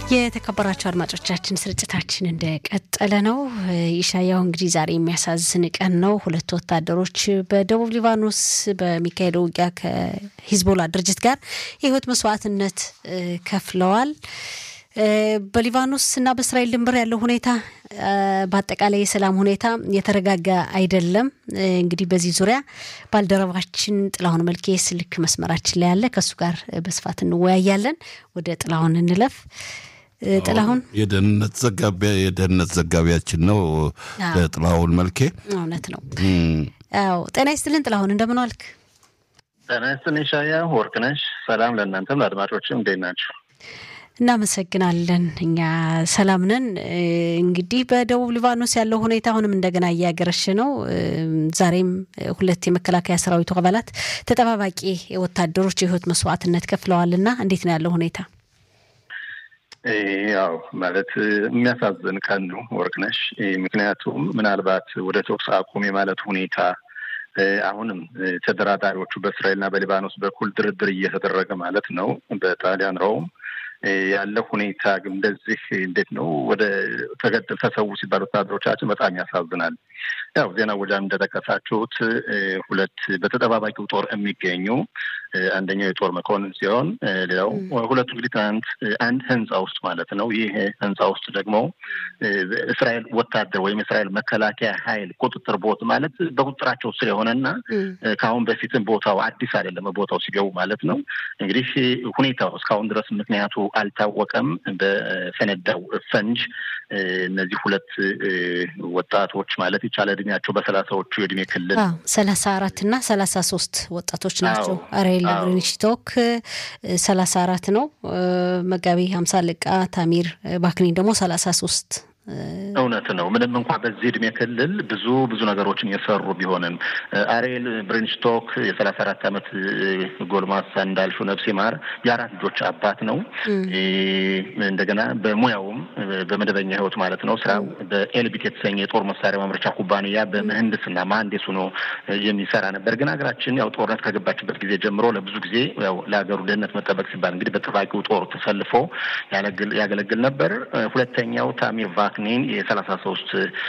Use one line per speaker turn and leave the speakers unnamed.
የተከበራቸው አድማጮቻችን ስርጭታችን እንደቀጠለ ነው። ኢሻያው እንግዲህ ዛሬ የሚያሳዝን ቀን ነው። ሁለት ወታደሮች በደቡብ ሊባኖስ በሚካሄደው ውጊያ ከሂዝቦላ ድርጅት ጋር የህይወት መስዋዕትነት ከፍለዋል። በሊባኖስ እና በእስራኤል ድንበር ያለው ሁኔታ በአጠቃላይ የሰላም ሁኔታ የተረጋጋ አይደለም። እንግዲህ በዚህ ዙሪያ ባልደረባችን ጥላሁን መልኬ ስልክ መስመራችን ላይ ያለ ከእሱ ጋር በስፋት እንወያያለን። ወደ ጥላሁን እንለፍ። ጥላሁን
የደህንነት ዘጋቢ የደህንነት ዘጋቢያችን ነው ጥላሁን መልኬ።
እውነት ነው። አዎ ጤና ይስጥልን ጥላሁን፣ እንደምን ዋልክ?
ጤና ይስጥልኝ ሻያ ወርቅነሽ። ሰላም ለእናንተም ለአድማጮችም እንዴት ናቸው?
እናመሰግናለን። እኛ ሰላም ነን። እንግዲህ በደቡብ ሊባኖስ ያለው ሁኔታ አሁንም እንደገና እያገረሽ ነው። ዛሬም ሁለት የመከላከያ ሰራዊቱ አባላት ተጠባባቂ ወታደሮች የህይወት መስዋዕትነት ከፍለዋልና እንዴት ነው ያለው ሁኔታ?
ያው ማለት የሚያሳዝን ቀን ነው ወርቅነሽ። ምክንያቱም ምናልባት ወደ ተኩስ አቁም የማለት ሁኔታ አሁንም ተደራዳሪዎቹ በእስራኤልና በሊባኖስ በኩል ድርድር እየተደረገ ማለት ነው በጣሊያን ሮም ያለ ሁኔታ ግን እንደዚህ እንዴት ነው ወደ ተገደል ተሰዉ ሲባል ወታደሮቻችን በጣም ያሳዝናል። ያው ዜና ወጃም እንደጠቀሳችሁት ሁለት በተጠባባቂው ጦር የሚገኙ አንደኛው የጦር መኮንን ሲሆን ሌላው ሁለቱ እንግዲህ ትናንት አንድ ህንፃ ውስጥ ማለት ነው። ይህ ህንፃ ውስጥ ደግሞ እስራኤል ወታደር ወይም እስራኤል መከላከያ ኃይል ቁጥጥር ቦት ማለት በቁጥጥራቸው ስር የሆነና ከአሁን በፊትም ቦታው አዲስ አይደለም ቦታው ሲገቡ ማለት ነው። እንግዲህ ሁኔታው እስካሁን ድረስ ምክንያቱ አልታወቀም። በፈነዳው ፈንጅ እነዚህ ሁለት ወጣቶች ማለት ይቻላል እድሜያቸው በሰላሳዎቹ የእድሜ ክልል
ሰላሳ አራት እና ሰላሳ ሶስት ወጣቶች ናቸው። አሬል ብሬንሽቶክ ሰላሳ አራት ነው። መጋቢ ሀምሳ አለቃ ታሚር ባክኒን ደግሞ ሰላሳ ሶስት
እውነት ነው። ምንም እንኳ በዚህ እድሜ ክልል ብዙ ብዙ ነገሮችን የሰሩ ቢሆንም አሬል ብሪንስቶክ የሰላሳ አራት ዓመት ጎልማሳ እንዳልሹ ነፍሴ ማር የአራት ልጆች አባት ነው። እንደገና በሙያውም በመደበኛ ሕይወት ማለት ነው ስራው በኤልቢት የተሰኘ የጦር መሳሪያ ማምረቻ ኩባንያ በምህንድስና መሀንዲስ ሆኖ የሚሰራ ነበር። ግን ሀገራችን ያው ጦርነት ከገባችበት ጊዜ ጀምሮ ለብዙ ጊዜ ያው ለሀገሩ ደህንነት መጠበቅ ሲባል እንግዲህ በጠባቂው ጦር ተሰልፎ ያገለግል ነበር። ሁለተኛው ታሚር ቫክኒን የሰላሳ ሶስት